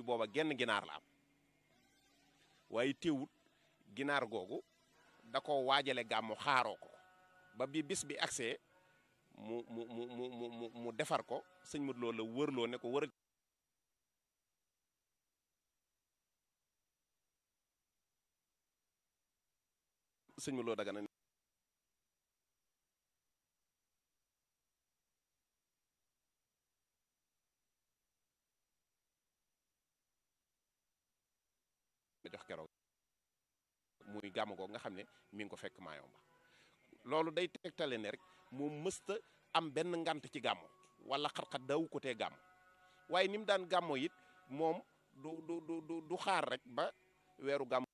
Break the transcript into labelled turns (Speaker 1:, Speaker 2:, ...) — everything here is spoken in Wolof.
Speaker 1: booba genn ginaar la am waaye teewut ginaar googu da ko waajale gàmmu xaaroo ko ba bi bis bi agsee mu mu mu mu mu mu defar ko sëñ Modou Lo la wërloo ne ko wër sëñ Modou Lo Dagana jox keroog muy gàmm googu nga xam ne mi ngi ko fekk Maayomba loolu day tegtale ne rek moom mësta am benn ngant ci gàmmo wala xat-xat daawu ko tee gàmm waaye ni mu daan gàmmo it moom du du du du xaar rek ba weeru gàmm